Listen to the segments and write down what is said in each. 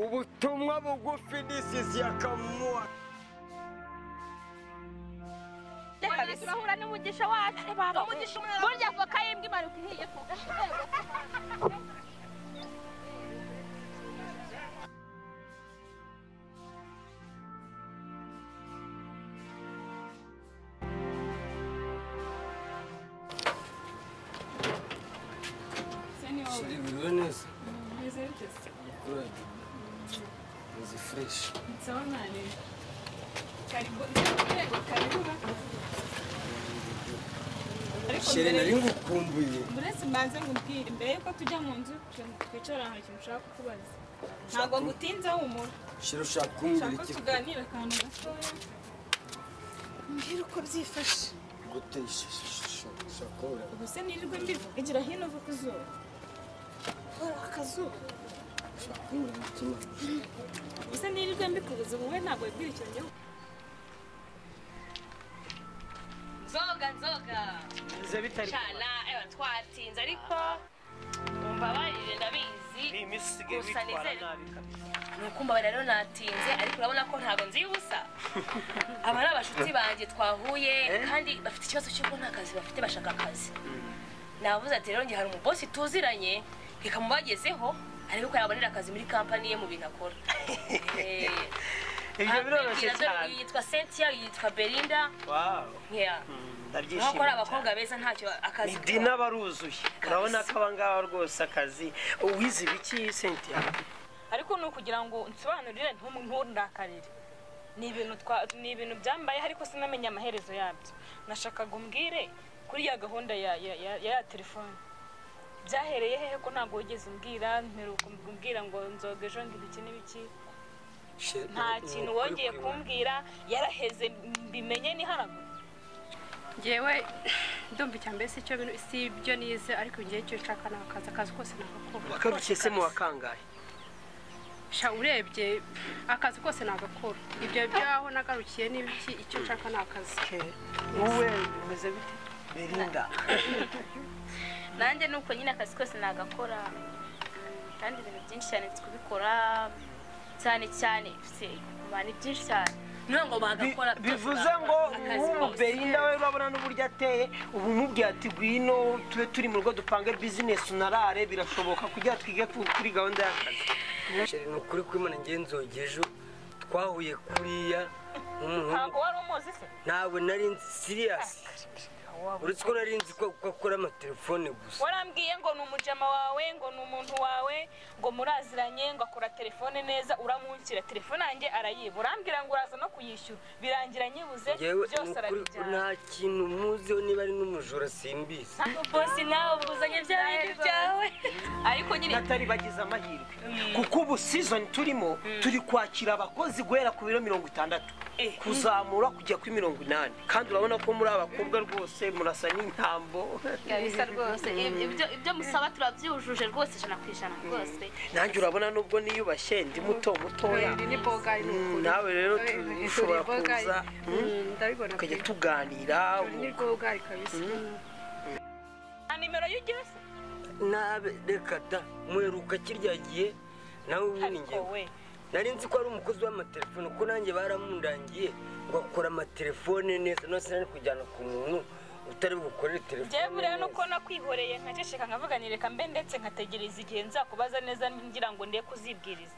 ubutumwa bugufi disizi ya kamuwa reka turahura n'umugisha wacu baba burya voka y'imbwa imanuka ihiye ku biriwe neza izi fureshi shere nari ngukumbuye uretse mbanze nkubwire mbere yuko tujya mu nzu twicara ahantu ikintu ushaka kukubaza ntabwo ngutinze humura shere ushaka kumbwira ushaka iki tuganire akantu gatoya mbwira uko byifashe gute ishusho ushaka kubura ubu se nirirwe mbivugira hino uva ku zuba hora akazuba ushaka kumbwira umutima ubu se nirirwe mbikubuza ubu we ntabwo wibwira icyo gihugu nzoga nzoga bize bitari cana eba twatinze ariko mbabarire ndabizi ni iminsi isigaye gusa bitwara nizere nabi kabisa nuko mbabara rero natinze ariko urabona ko ntabwo nzi ubusa aba ari abashuti banjye twahuye kandi bafite ikibazo cy'uko nta kazi bafite bashaka akazi navuze ati rero njye hari umubosi tuziranye reka mubagezeho arebe ko yabonera akazi muri kampani ye mu bintu akora Eh, ibyo biroroshye abwira dore cyane uyu yitwa cynthia uyu yitwa belinda wawu yeah. nk'uko ari ndabyishimiye cyane abakobwa beza ntacyo akazi idina baruzuye urabona ko abangaba rwose akazi uwize ibiki sentiya ariko ni ukugira ngo nsobanurire ntundakaririre ni ibintu twa ni ibintu byambayeho ariko sinamenye amaherezo yabyo nashakaga umbwire kuri ya gahunda ya ya ya- ya telefone byahereye hehe ko ntabwo wigeze umbwira mperuka umbwira ngo nzoga ejo ngo ibiki n'ibiki nta kintu wongeye kumbwira yaraheze mbimenye ni haraguru ngewe ndumva icya mbere si cyo bintu- si ibyo nize ariko ngewe icyo nshaka ni akazi akazi kose nagakora wakarukiye se mu wakangahe sha urebye akazi kose nagakora ibyo byaho nagarukiye n'ibiki icyo nshaka ni akazi wowe bimeze bite berinda nanjye ni uko nyine akazi kose nagakora kandi ibintu byinshi cyane tukubikora cyane cyane se, ma, ni byinshi cyane niyo ngo bagakora bivuze ngo akazi ubu kose berinda we urabona n'uburyo ateye ubu umubwiye ati ngwino tube turi mu rugo dupange bizinesi unarare birashoboka kugira twige ku- kuri gahunda y'akazi shere ni ukuri kw'imana ngewe nzogera ejo twahuye kuriya n'umuhungu ntabwo wari umuzi se ntabwo nari nzi siriyasi uretse ko nari nzi ko ko akora amatelefone gusa warambwiye ngo ni umujama wawe ngo ni umuntu wawe ngo muraziranye ngo akora telefone neza uramunshyira telefone yanjye arayiba urambwira ngo uraza no kuyishyura birangira nyibuze yewe ni byose ukuri ko arabijyana nta kintu muziho niba ari n'umujura simbizi bosi nawe ubuzanye bya bintu byawe ariko nyine n'atari bagize amahirwe kuko ubu season turimo turi kwakira abakozi guhera ku biro mirongo itandatu kuzamura kujya kuri mirongo inani kandi urabona ko muri abakobwa rwose murasa n'intambo bisa rwose ibyo ibyo musaba turabyujuje rwose ijana ku ijana rwose nanjye urabona nubwo niyubashye ndi muto mutoya Iri ni boga ni ukuri. nawe rero Iri tu- ni ushobora boga, kuza iri- Mm, ndabibona pe. tukajya tuganira Iri ni boga kabisa nta nimero y'ugeze nabe reka da muheruka kirya gihe nawe ubundi ariko ngewe we nari nzi ko ari umukozi w'amatelefone kuko nanjye baramundangiye ngo akora amatelefone neza nose nari kujyana ku muntu utari bukorere njyewe telefone buriya nuko neza. nakwihoreye nkaceceka nkavuga nti reka mbe ndetse nkategereza igihe nzakubaza neza ngira ngo nde kuzibwiriza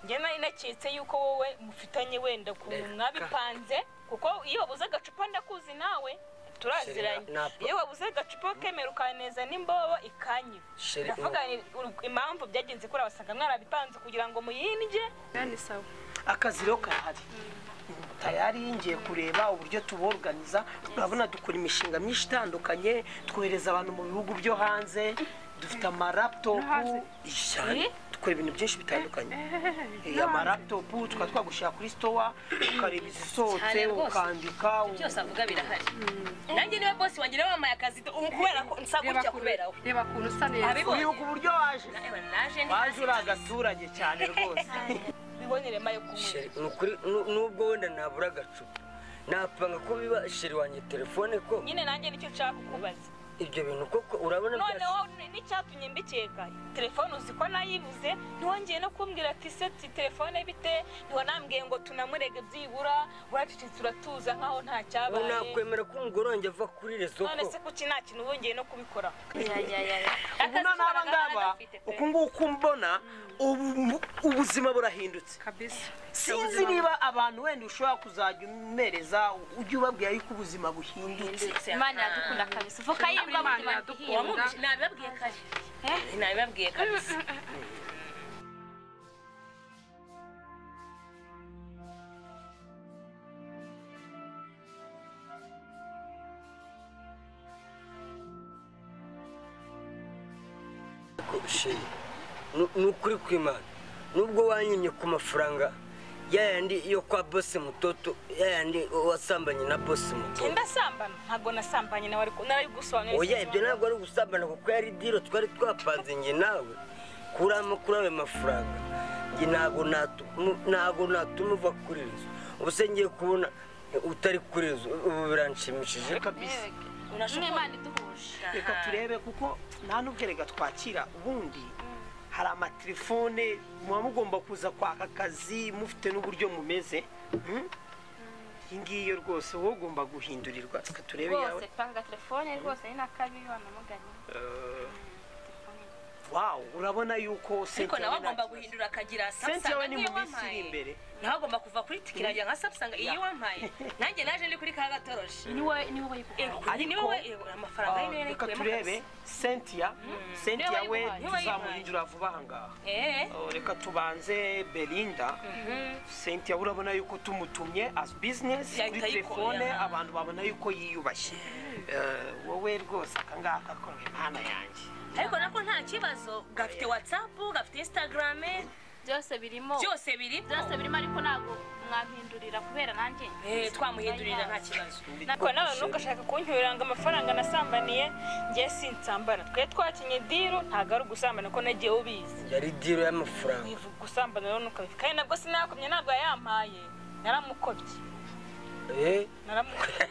njye nari naketse yuko wowe mufitanye wenda ukuntu Reka. mwabipanze kuko iyo wabuze agacupa ndakuzi nawe turaziranye Sheri, napa- iyo wabuze agacupa ukemera ukaneza n'imbobo ikanyiba Sheri, ndavuga nti ur- impamvu byagenze kuri abasanga mwarabipanze kugira ngo muyindye Iriya ni sawa akazi rero karahari tayari yingiye kureba uburyo tuborganiza urabona dukora imishinga myinshi itandukanye twohereza abantu mu bihugu byo hanze dufite amaraptopu cyane dukora ibintu byinshi bitandukanye Eh, amaraptopu tukaba twagushyira kuri stowa ukareba izisohotse Cyane rwose. ukandika byose avuga birahari nanjye niwe bosi wanjye nawe wamaye akazi ubu kubera ko nsa reba gutya ukuntu- kubera we reba ukuntu usa neza Abibonye. wibuka uburyo waje Ewe, naje ndi waje uri agaturage cyane rwose bibonere mayo kunywa Sheri, ni ukuri nu- nubwo wenda nabura agacupa napanga ko biba sheri wanjye telefone ko nyine nanjye nicyo nshaka kukubaza ibyo bintu kuko urabona noneho ni- n'icyatumye mbikeka telefone uzi ko nayibuze ntiwongeye no kumbwira ati seti telefone bite ntiwanambwiye ngo tunamurege byibura uracecetse uratuza nkaho nta ubu cyabaye nakwemera ko umugorongye ava kuri rezo none se kuki nta kintu wongeye no kubikora ya ya ya ya Akazi ubu n'aba karagaragara ngaba gafite pe. uku nguku mbona ubu- ubuzima burahindutse kabisa sinzi niba abantu wenda ushobora kuzajya umereza ujye ubabwira yuko ubuzima buhindutse imana iradukunda kabisa uvuka yimba Imana buzima iradukunda. bwiwe Wamwumvise- nabibabwiye kare nabibabwiye kabisa Ko sheri nu- ni ukuri kw'imana nubwo wanyimye ku mafaranga yayandi yo kwa bose mutoto yayandi wasambanye na bose mutoto ndasambana ntabwo nasambanye nawe ariko narabigusobanurira oya ibyo ntabwo ari ugusambana kuko yari diro twari twapanze njye nawe kurama kuri ayo mafaranga njye ntabwo natu- mu- ntabwo natuma uva kuri rezo ubu se ngiye kubona utari kuri rezo ubu biranshimishije kabisa ni imana iduhuje reka turebe kuko nta nubwo reka twakira ubundi hari amatelefone muba mugomba kuza kwaka akazi mufite n'uburyo mumeze Hmm? iyi ngiyi rwose wowe ugomba guhindurirwa reka turebe rwose yawe panga telefone rwose ni na kabi wanamuganye wawu urabona yuko ariko nawe we nta agomba kibazo. guhindura akagira senti yawe ni niyo mu minsi iri wampaye imbere nawe agomba kuva kuri tiki irajya nka samusanga iyo wampaye nanjye naje ndi kuri ka gatoroshi niwe niwe wayikugura Eh, ni wowe eh, amafaranga ye niyo reka yarikuyemo turebe kabisa. sentia sentia we Niwe wayimuhaye. tuzamuhindura vuba aha ngaha Eh, Oh, reka tubanze belinda sentia urabona yuko tumutumye as business kuri Yahita ayikora. telefone abantu babona yuko yiyubashye Eh, wowe rwose akangaka konge mana yanjye ariko nako nta kibazo gafite watsapu gafite instagram byose birimo byose biri byose birimo ariko ntabwo mwampindurira kubera nanjye twamuhindurira nta kibazo ariko nawe ntugashaka kuncyurira ngo amafaranga nasambaniye ngiye sinsambana twe twakinye diro ntabwo ari ugusambana ko nagiye ubizi yari diro y'amafaranga wivuga gusambana rero ntukabifite kandi nabwo sinakomye ntabwo yayampaye naramukobye Eh, naramukobye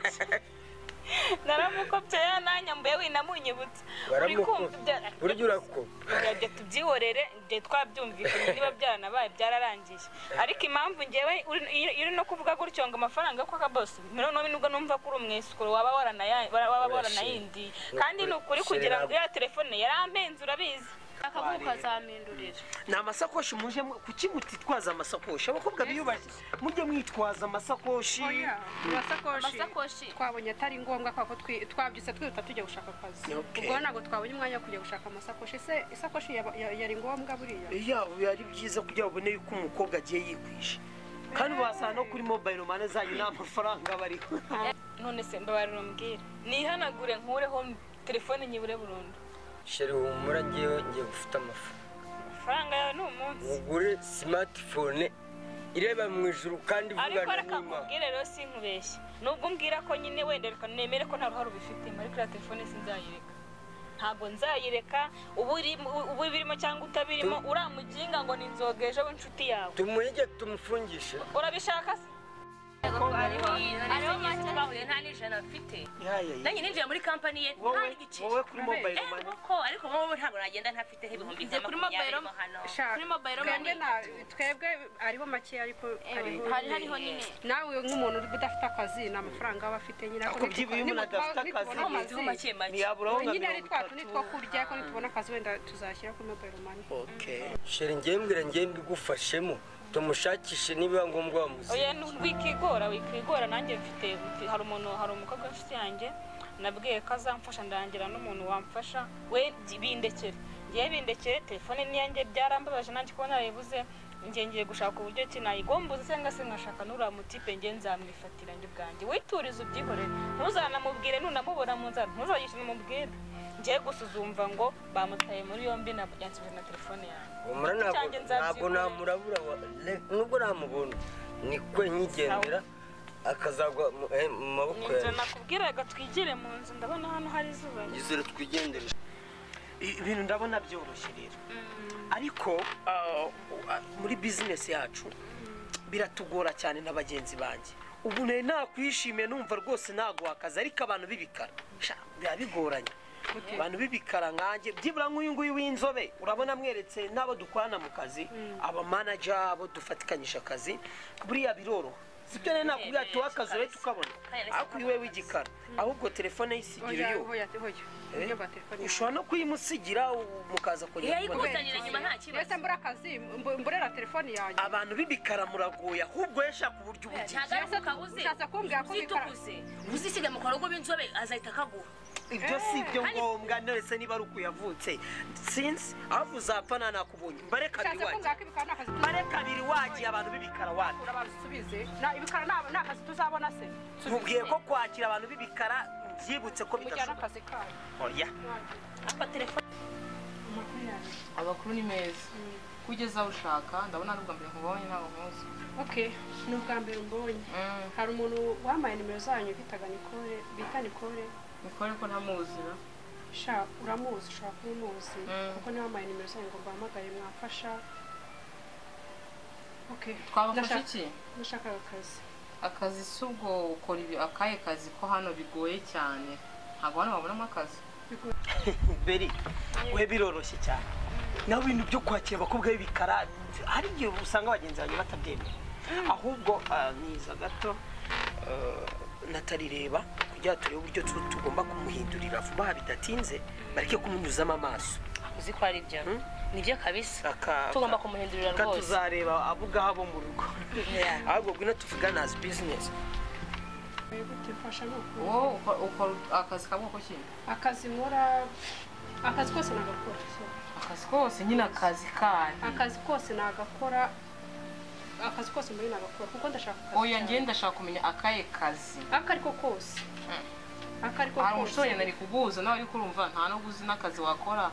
naramukobye yananyambuye winamunyibutsa uri kumva ibya- waramukoze burya urakoze rege tubyihorere nge twabyumvikanye niba byaranabaye byararangiye ariko impamvu ngewe uri- iyo iyo uri no kuvuga gutyo ngo amafaranga yo kwa bose mirongo ine nubwo numva ko uri umwesikoro waba waranaya- waba waranayindi kandi ni ukuri kugira ngo ya telefone yarampenze urabizi akaguha ukazampindurira ni amasakoshi muje mu- kuki mutitwaza amasakoshi abakobwa biyubashye mujye mwitwaza amasakoshi oya amasakoshi amasakoshi twabonye atari ngombwa kubera ko twi- twabyutse twihuta tujya gushaka akazi Okay. ubwo ntabwo twabonye umwanya wo kujya gushaka amasakoshi ese isakoshi yaba- ya- yari ngombwa buriya iya ari byiza kugira ngo ubone yuko umukobwa agiye yikwisha kandi wasanga no kuri mobile mane zanyu nta mafaranga aba ariho none se mbabarira umbwire nihanagure nkureho telefone nyibure burundu sheri humura ngewe ngiye gufata amafu amafaranga yawe ni umunsi mugure simatifone ireba mu ijuru kandi ariko ivugana reka n'imana nkubwire rero sinkubeshye nubwo umbwira ko nyine wenda reka nemere ko nta ruhare ubifitemo ariko iriya telefone sinzayireka ntabwo nzayireka uba uri- uba ubirimo cyangwa utabirimo uramuginga ngo ni inzoga ejo w'inshuti yawe tumuhige tumufungishe urabishaka se hariho make twahuye nta n'ijana mfite Yaya, yaya. nanjye ninjiye muri kampani ye nta wowe n'igice wowe kuri mobile Eh, mane koko ariko wowe ntabwo nagenda ntafite nk'ibihumbi Njye nka kuri mobile makumyabiri mo hano Shaka. Kuri mobile twebwe money. na- twebwe ariho make ariko hariho hari nyine. hariho nyine nawe nk'umuntu uri udafite akazi nta mafaranga aba afite nyine Ako byibuye umuntu adafite akazi, Mfiteho make make ntiyaburaho nka nyine ari mirongo twa tundi itatu two kurya ko nitubona akazi wenda tuzashyira kuri mobile money Okay. sheri ngewe mbwira ngewe mbigufashemo tumushakishe nibiba ngombwa oya wamuzi ntiwikigora wikigora nanjye mfite mfite- hari umuntu hari umukobwa w'inshuti yanjye nabwiye ko azamfasha ndarangira n'umuntu wamfasha we jya bindekere ngewe bindekere telefone niyanjye byarambabaje nanjye kubona yayibuze njye ngiye gushaka uburyo ki nayigombuza cyangwa se nkashaka n'uriya mutipe nge nzamwifatira njye ubwanjye witurize ubyihorere ntuzanamubwire nunamubona mu nzara ntuzagishe namubwire ngiye gusa uzumva ngo bamutaye muri yombi yansubiza na telefone yanjye humura ntabwo Cyanjye ntabwo nzabyikorera. namurabura wa- le- nubwo namubona ni kwe nyigendera akazagwa mu eh, mu maboko inzu yawe nakubwiraga twigire mu nzu ndabona hano hari izuba yizere twigendere I- ibintu ndabona byoroshye rero ariko ah, ah, muri bizinesi yacu biratugora cyane na bagenzi banjye ubu nari nakwishimiye numva rwose naguha akazi ariko abantu b'ibikara sha biba bigoranye abantu b'ibikara nkanjye byibura nk'uyu nguyu w'inzobe urabona mweretse n'abo dukorana mu kazi abamanaja abo dufatikanyije akazi buriya biroroha sibyo rero nakubwira tuwe akazi urebe tukabona ariko iwe w'igikara ahubwo telefone y'isigira iyo hoya hoya uburyo bwa telefoni ushobora no kuyimusigira u- mukaza kongera kubona yayikusanira nyuma nta kibazo mbese mbura akazi mb- mburera telefoni yanjye abantu b'ibikara muragoye ahubwo yashaka uburyo ubugira ntabwo ari ukabuze ushatse kumbwira ko bikora uzitukuze uzisiga mu kwarugo b'inzobe azahita akaguha ibyo si ibyo ngombwa ndetse niba ari ukuyavutse sinzi aho uzapfa nta nakubonye mbare kabiri ushatse wanjye kumbwira ko ibikara ni akazi mbare kabiri wanjye abantu b'ibikara wanjye tuzakura babisubize Na- ibikara ni aba- ni akazi tuzabona se mubwiye ko kwakira abantu b'ibikara byibutse ko mujyana bidashoboka akazi kanyu oya abakuru ni meza kugeza aho ushaka ndabona ari ubwa mbere nkubonye ntabwo nkuzi okay ni ubwa mbere umbonye hari umuntu wambaye nimero zanyu bitaga nikore bita nikore mikore ko ntamuzira sha uramuzi ushobora kuba umuzi Mm. kuko niba wambaye nimero zanyu ngo mbahamagare mwafasha okay twabafasha Ndashaka- iki nashakaga akazi akazi si ubwo ukora ibi akahe kazi ko hano bigoye cyane ntabwo hano wabonamo akazi beri we biroroshye cyane nawe ibintu byo kwakira abakobwa b'ibikara hari igihe usanga bagenzi banjye batabyemera ahubwo ah, niza gato ah, natarireba kugira ngo turebe uburyo tu- tugomba kumuhindurira vuba bidatinze bareke kumunyuzamo amaso uzi ko ari ibyo nibyo kabisa Aka- tugomba kumuhindurira Ka rwose tuzareba abo ngaho bo mu rugo Yeah. ahubwo bwino tuvugana as business Eh, gute mfasha ni ukuri wowe ukora- ukora akazi kabwoko ki akazi nkora akazi kose nagakora so. akazi kose nyine akazi kahe akazi kose nagakora akazi kose muri nagakora kuko ndashaka akazi oya cyane. ngewe ndashaka kumenya akahe kazi ako ariko kose ako ariko hari umushoboye kose nari kuguza nawe ariko urumva nta n'ubwo uzi n'akazi wakora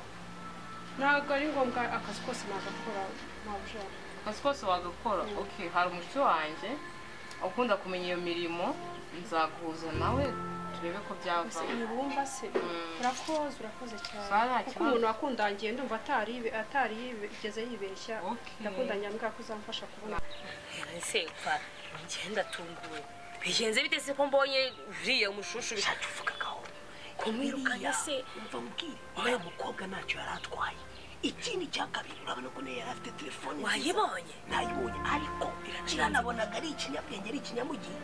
ntabwo ari ngombwa akazi kose nagakora ntabwo ushaka akazi kose wagakora okay hari umushuti wanjye ukunda kumenya iyo mirimo nzaguhuza nawe turebe ko ese byava ibumba se urakoze urakoze Sara, cyane kuko kibazo. umuntu wakundangiye ndumva atari yibe- atari yigeze yibeshya Okay. ndakundanye mbwa ko uzamfasha kubona ese upfa ngenda tunguwe bigenze bite se ko mbonye uriya mushushu tuvugagaho kumwirukana se umva mbwire uriya mukobwa ntacyo yari atwaye ikindi cya kabiri urabona ko niyo yari afite telefone nziza wayibonye nayibonye ariko kiranabonaga ari ikinyabwenge ari ikinyamugihe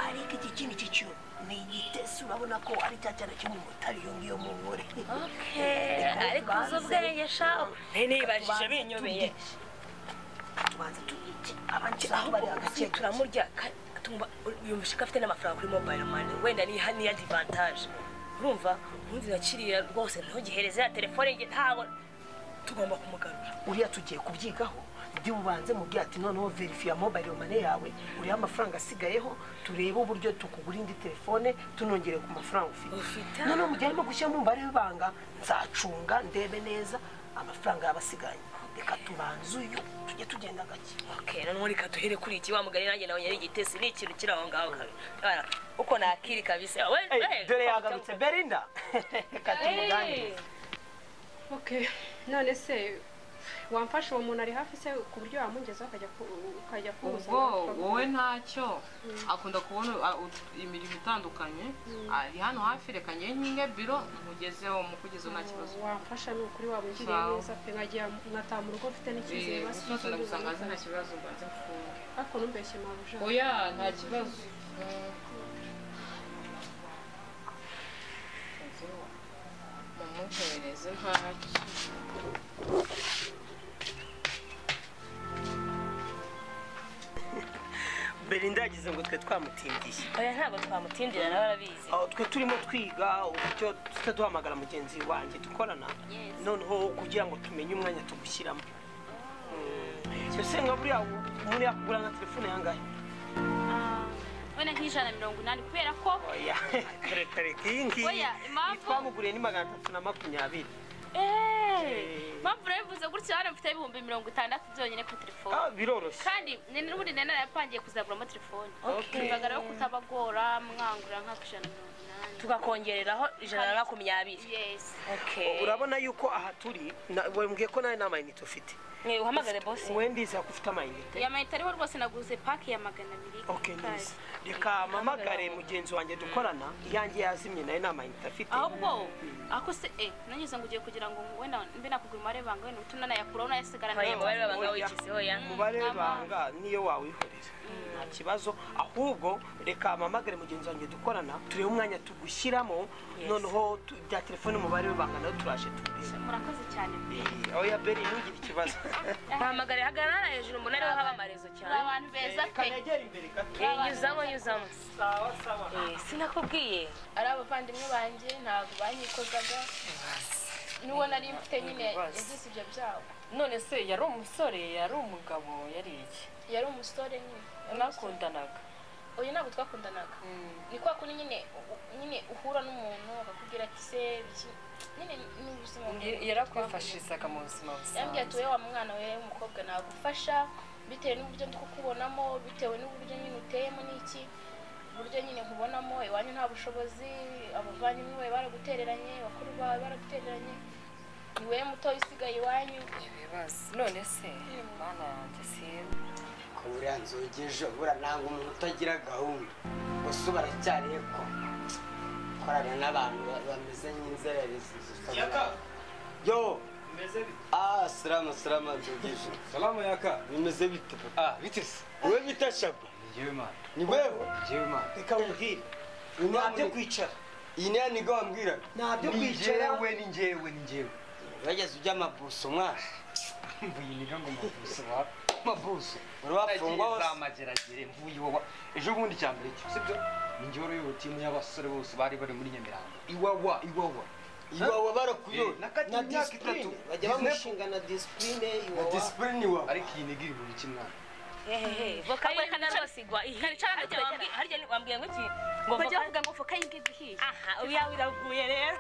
ariko iki kindi cyo ni igitesi urabona ko ari cya cyane cy'umumotari iyo ngiyo mugore Okay, ariko uzi ubwenge shaho nibajije binyobeye tubanza tubike abandi aho bari ahubwo hagati turamurya ka- tumva yumvishe ko afite n'amafaranga kuri mobile money wenda ni ha- niya divantage urumva ubundi na kiriya rwose ntugihereze ya telefone nge ntawe tugomba kumugarura uriya tugiye kubyigaho ndi bubanze mubwira ati noneho verifiya mobayiro mane yawe uriya amafaranga asigayeho turebe uburyo tukugura indi telefone tunongere ku mafaranga ufite Ufite. noneho mu gihe arimo gushyiramo umubare w'ibanga nzacunga ndebe neza amafaranga yaba asigaye reka tubanze uyu tujye tugenda gake okay noneho reka duhere kuri iki wamugari nanjye nawe yari igitesi ni ikintu kiri aho ngaho kabi Urabona, uko nakiri kabisa we we, dore yagarutse berinda reka tumuganirize Okay. none se wamfasha uwo muntu ari hafi se ku buryo wamungezaho ukajya ku- ukajya kuza ubwo wowe ntacyo akunda kubona a- ut- imirimo itandukanye ari hano hafi reka njye nkinge biro nkugezeho mukugezeho nta kibazo wamfasha ni ukuri wamugiriye Sawa. neza pe nkajya nkataha mu rugo mfite Eh, n'icyizere basi gusa ndagusanga nzi nta kibazo mbanze mfunge ariko numbeshye mabuja oya nta kibazo Mm. mumuhereze ntacyo berinda yagize ngo twe twamutindiye oya ntabwo twamutindira nawe arabizi aho twe turimo twiga uburyo tujya duhamagara mugenzi wanjye dukorana noneho kugira ngo tumenye umwanya tugushyiramo Mm. ese nka buriya umuntu yakugura nka telefone yangahe wenda nk'ijana na mirongo inani kubera ko oya reka reka iyi ngiyi Oya, impamvu- twamuguriye ni magana atatu na makumyabiri eee mpamvu urabivuze gutya hano mfite ibihumbi mirongo itandatu byonyine kuri telefone Ah, biroroshye kandi ni n'ubundi nari narapangiye kuzaguramo telefone mvagara yo kutabagora mwangura nk'aka ijana na mirongo inani tukakongereraho ijana na makumyabiri yesi okay urabona yuko aha turi na- wambwiye ko nawe nta mayinite ufite mwe uhamagare bosi wowe ndizi ko ufite amayinite ya mayita ariho rwose naguze paki ya magana abiri ok neza reka mpamagare mugenzi wanjye dukorana iyanjye yazimye nayo nta mayinite afite ahubwo ako se eh nanyuze ngo ugiye kugira ngo wenda mbe nakugura umubare w'ibanga wenda uhite unanayakuraho unayasigarana Oya, nayo. umubare w'ibanga wigize, oya. umubare w'ibanga niyo wawihorera nta kibazo ahubwo reka mpamagare mugenzi wanjye dukorana turebe umwanya tugushyiramo noneho tu- bya telefone umubare w'ibanga nayo turaje tukureba murakoze cyane aho ya beri ntugire ikibazo uhamagare hagarara hejuru umunara ariho haba amarezo ni cyane abantu beza reka pe negere imbere gato Eh, nyuzamo nyuzamo sawa sawa Eh, sinakubwiye ari abavandimwe banjye ntabwo banyikozaga n'uwo nari mfite nyine yagize ibyo byago none se yari umusore yari umugabo yari iki yari umusore nyine mwakundanaga uyu ntabwo twakundanaga ni kwa kundi nyine u- nyine uhura n'umuntu akakubwira ati se iki nyine ni ubuzima Y- yarakwifashizaga mu buzima yambwiye ati wowe busanzwe wa mwana we w'umukobwa nagufasha bitewe n'uburyo ndi kukubonamo bitewe n'uburyo nyine uteyemo n'iki uburyo nyine nkubonamo iwanyu nta bushobozi abavandimwe bawe baragutereranye bakuru bawe baragutereranye ni wowe mutoya usigaye iwanyu ibibazo none se mana yanjye siyo ko buriya nzogeje buriya ntabwo umuntu utagira gahunda gusa ubu aracyariye ko korana n'abantu ba- bameze nk'inzererezi Yaka. yo Meze bite? ah salamu salamu nzogeje Salamu yaka. bimeze bite papa Ah, bite se? wowe bita shaba Njyewe mana. ni wewe Njyewe mana. reka wumvire nta byo iyi kwicara niyo nigo wambwira nta byo Ni kwicara njyewe, ni njyewe, ni njyewe. wageze ujya amabuso mwana Mvuye iniga ngo mabuso wa- mabuso. urabafungwa Nagiye za hose mageragere, mvuye iwawa. Ejo bundi cya mbere cyo, sibyo? Ni njyewe wayoboye timu y'abasore bose bari bari muri Nyamirambo. Iwawa, iwawa. iwawe Yo, barakuyoye nakatiwe na imyaka itatu. disipurine bajya bamushinga na disipurine na iwawa disipurine iwawe Ariko iyi niga iri muri kimwe. hehehe voka Ahubwo y'inka kanicara- rwose igwa ihiye kanicara harya hagati- wambwi- harya ni- wambwira ngo iki ngo bajya voka bavuga ngo voka y'inga igihiye aha uyawe iraguye rero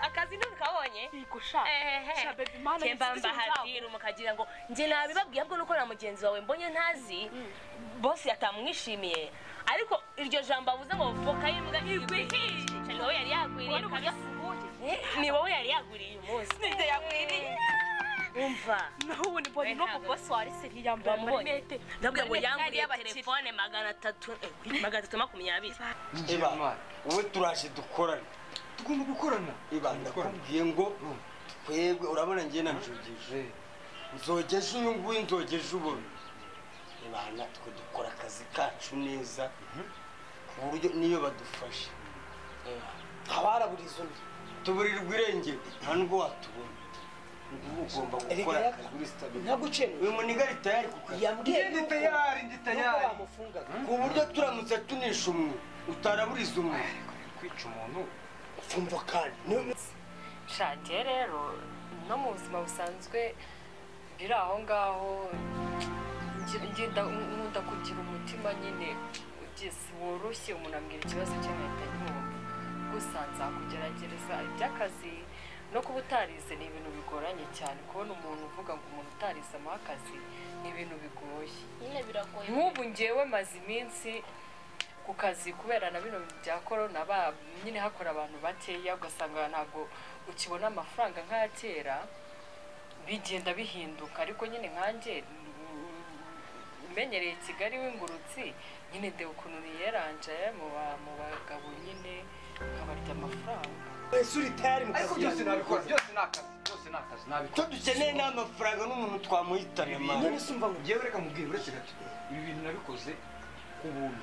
akazi ntukabonye sha baby mana kembamba hadira mukagira ngo njye nabibabwiye ahubwo nuko na mugenzi wawe mbonye ntazi bosi atamwishimiye ariko iryo jambo avuze ngo voka y'imbwa igwihije ni wowe yari yagwiriye kabisa Eh, ni wowe yari yagwiriye uyu munsi nibyo yagwiriye umva naho ubu ni mbona no mu bosi wari se ntiyambaye wamubonye amarinete ndabwira ngo Amarinete yanguriye yari iy'abakire. telefone magana atatu eh, magana atatu makumyabiri Ni njyewe, iba mana. wowe turaje dukorane Tugomba gukorana. iba ndakubwiye ngo twebwe urabona njye na nzogeje Eh, nzogeje uyu nguyu nzogeje ubona ibana twe dukora akazi kacu neza ku buryo niyo badufashe ntabaraburiza undi tuburirwa irengero nta nubwo watubona ngubu ugomba gukora Erega akazi uri stabile ntagucenura uyu muniga ari tayari kuko yambwiye njye ndi tayari, ndi nuko tayari. bamufungaga ku buryo turamutse tunisha umwe utaraburiza umwe Ariko kwica umuntu mfumva kandi niyo- nshangiye rero no mu buzima busanzwe riri aho ngaho ngi- ngenda nkunda kugira umutima nyine ugeze woroshye umuntu ambwira ikibazo cye nkahita nyumva gusa nzakugeragereza iby'akazi no kuba utarize ni ibintu bigoranye cyane kubona umuntu uvuga ngo umuntu utarize amuha akazi ni ibintu bigoye nyine biragoye nk'ubu ngewe maze iminsi ku kazi kubera na bino bintu bya korona ba nyine hakora abantu bakeya ugasanga ntabwo ukibona amafaranga nk'aya kera bigenda bihinduka ariko nyine nkanjye umenyereye kigali w'ingurutsi nyine ndeba ukuntu niyeranje mu ba- mu bagabo nyine nkabarya amafaranga wese uri tayari mu ariko kazi byose yawe. nabikora byose ni akazi byose ni akazi nabikora icyo dukeneye ni amafaranga n'umuntu twamuhitana mama none se umva ngo yewe reka mubwire uretse gato ibi bintu nabikoze ku buntu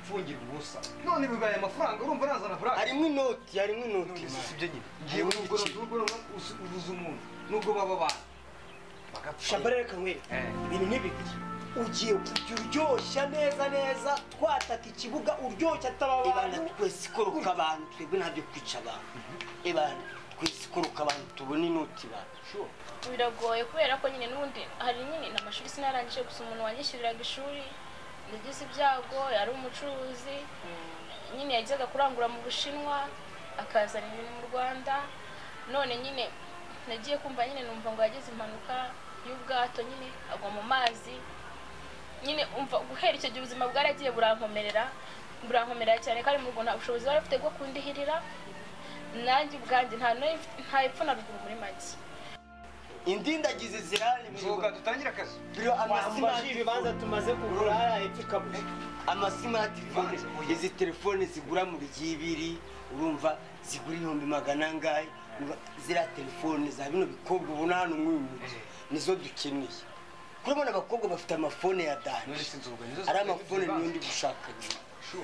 mfungira ubusa none bibaye amafaranga urumva nazana burake harimo inoti harimo inoti none se mama. si byo nyine ngiye Harimo nubwo igiceri. nubwo uzi- ubuze umuntu nubwo baba abantu bagapfa shambara reka nkwereke ibintu ni bibiri ugiye kujya uryoshya neza neza twataka ikibuga uryoshya ataba ibana abantu twese ikoruka abantu twebwe ntabyo kwica abantu ibana twese ikoruka abantu tubona inoti bantu biragoye kubera ko nyine n'ubundi hari nyine n'amashuri sinarangije gusa umuntu wanyishyuriraga ishuri nagize ibyago yari umucuruzi nyine yajyaga kurangura mu bushinwa akazana ibintu mu rwanda none nyine nagiye kumva nyine numva ngo yagize impanuka y'ubwato nyine agwa mu mazi nyine umva guhera icyo gihe ubuzima bwaragiye burankomerera burankomerera cyane kandi mu rugo nta bushobozi bari bafite bwo kundihirira nanjye ubwanjye nta n'uyu- nta epfo na ruguru muri make indindagizi zirari nzoga dutangire akazi biro Wambaje amasimati ibibanza tumaze kugura hepfo ikabuze amasimati fone izi telefone zigura mu bigibiri urumva zigura ibihumbi magana angahe urumva ziriya telefone za bino bikobwa ubona hano mw'uyu mujyi nizo dukeneye kurabona abakobwa bafite amafone ya danje ari amafone niyo ndi gushaka nyuma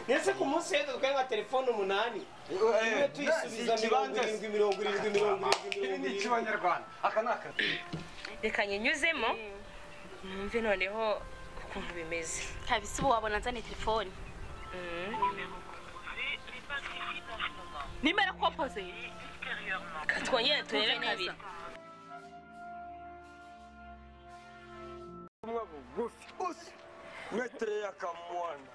ndetse ku munsi w'ejo twari nka telefone umunani imwe tuyisubiza mirongo irindwi mirongo irindwi mirongo irindwi mirongo ibi ni irindwi icy'abanyarwanda aka ni akazi reka nyinyuzemo numve noneho ukuntu bimeze kabisa ubu wabona nzane telefoni nimero kompoze reka twongere turebe kabiri bugufi metero y'akamwana